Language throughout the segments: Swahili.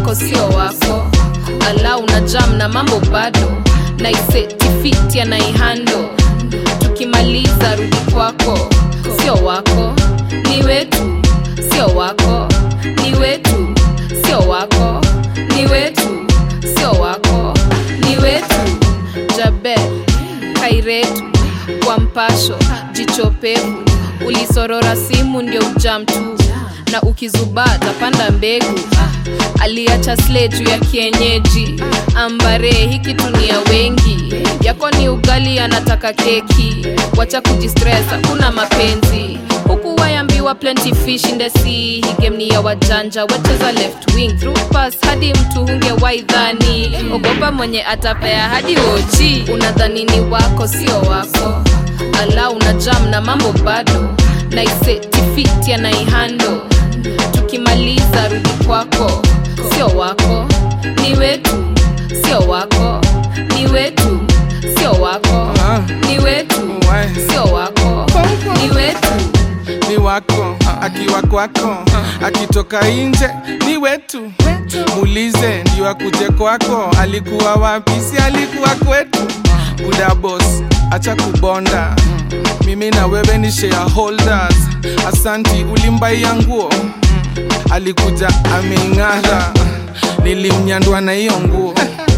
wako sio wako ala una jam na mambo bado naisetifiti anaihando tukimaliza rudi kwako sio wako ni wetu sio wako ni wetu sio wako ni wetu sio wako ni wetu jabel kairetu kwa mpasho jichopevu ulisorora simu ndio ujam tu na ukizubaa tapanda mbegu aliacha sle juu ya kienyeji ambare hiki tunia wengi yako ni ugali anataka keki wacha kujistress hakuna mapenzi huku wayambiwa plenty fish in the sea hii game ni ya wajanja wecheza left wing through pass hadi mtu hunge waidhani ogopa mwenye atapea hadi oji unadhani ni wako sio wako ala una jam na mambo bado naisetifiti anaihando tukimaliza rudi kwako sio wako ni wetu sio wako ni wetu sio wako Ah, ni wetu why? sio wako ni wetu ni wako akiwa kwako akitoka nje ni wetu muulize ndio akuje kwako alikuwa wapi si alikuwa kwetu buda boss acha kubonda mimi na wewe ni shareholders asanti ulimbaia nguo alikuja ameing'ara nilimnyandwa na hiyo nguo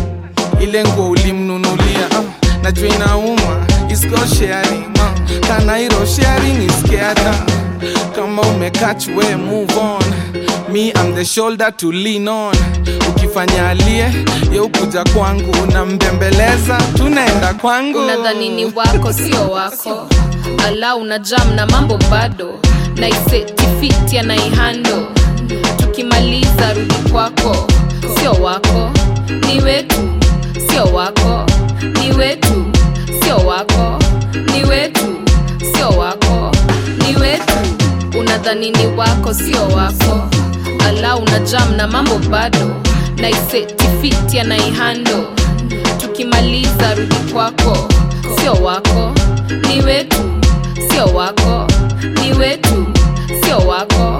ile nguo ulimnunulia ah, najua inauma It's called sharing ah, kanairo sharing is caring kama umekach we move on me I'm the shoulder to lean on ukifanya alie ye ukuja kwangu unambembeleza tunaenda kwangu unadhani ni wako sio wako ala una jam na mambo bado naisetifiti anaihando tukimaliza rudi kwako sio wako ni wetu sio wako ni wetu sio wako ni wetu sio wako ni wetu unadhani ni wako sio wako ala una jam na mambo bado naisetifiti anaihando tukimaliza rudi kwako sio wako ni wetu sio wako ni wetu sio wako